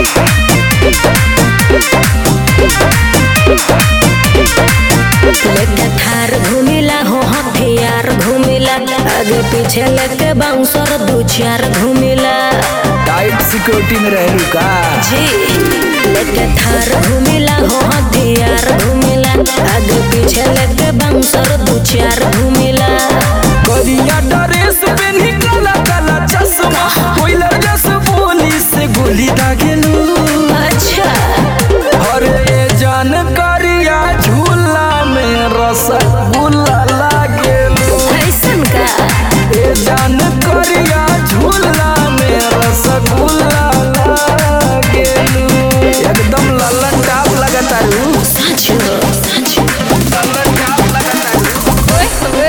लेके थार घूमिला हो हथियार घूमिला आगे पीछे लेके बाउंसर दू चार घूमिला टाइट सिक्योरिटी में रहलू का जी लेके थार घूमिला हो हथियार घूमिला आगे पीछे लेके बाउंसर दू चार घूमिला करिया ड्रेस पेन्ही काला काला चश्मा कोइला जस बोली से गोली दागेलू अच्छा अरे जान करिया झूला में रसगुल्ला लागेलू ऐसन का ए जान करिया झूला में रसगुल्ला लागेलू एकदम लल्लन टाप लगतारू सच हो सच लल्लन टाप लगतारू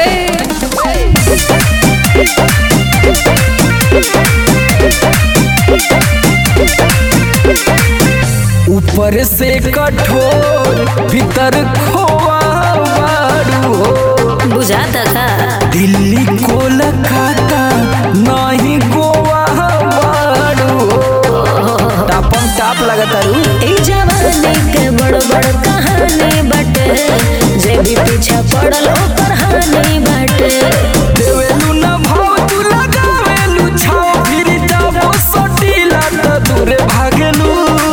ऊपर से कठोर भीतर खोआ बारू हो बुझाता का दिल्ली कोलकाता नहीं गोवा बारू हो टापम टाप लगतारू ई जवानी के बड़ बड़ कहानी बाटे जे भी पीछा पड़ल ओकर हानि बाटे देवेलू न भाव तू लगावेलू छाव फिर जाबो सटीला त दूरे भागेलू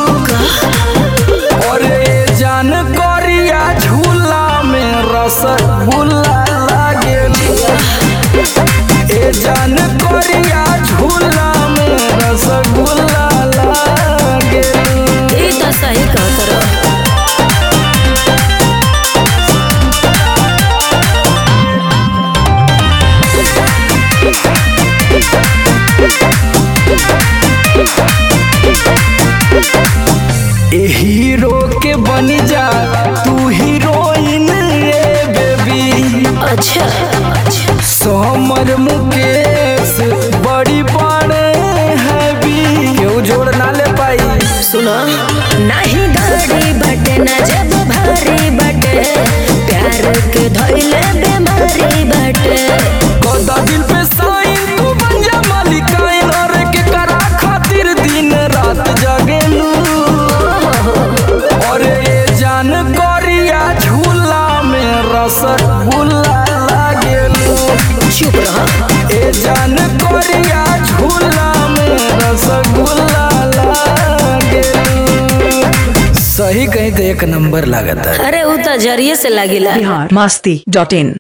और ए जान करिया झूला में रसगुल्ला लागेलू ए जान करिया झूला में रसगुल्ला लागेलू ई तो सही कहत रहो ए हीरो के बन जा तू हीरोइन रे बेबी अच्छा अच्छा सोमर मुकेश बड़ी बड़े हैवी केहू जोड़ ना ले पाई सुनो नाही गाड़ी बाटे ना जब भारी बाटे प्यार के धइले बीमारी बाटे कदा दिल पे साइन तू बन जा मालिकाइन और के करा खातिर दिन रात जागेलू और ये जान करिया झूला में रसगुल्ला लागेलू चुप रहो ए जान करिया झूला में रसगुल्ला लागेलू सही कहीं तो एक नंबर लागता अरे उ तो जरिए से लागिला बिहार मस्ती डॉट इन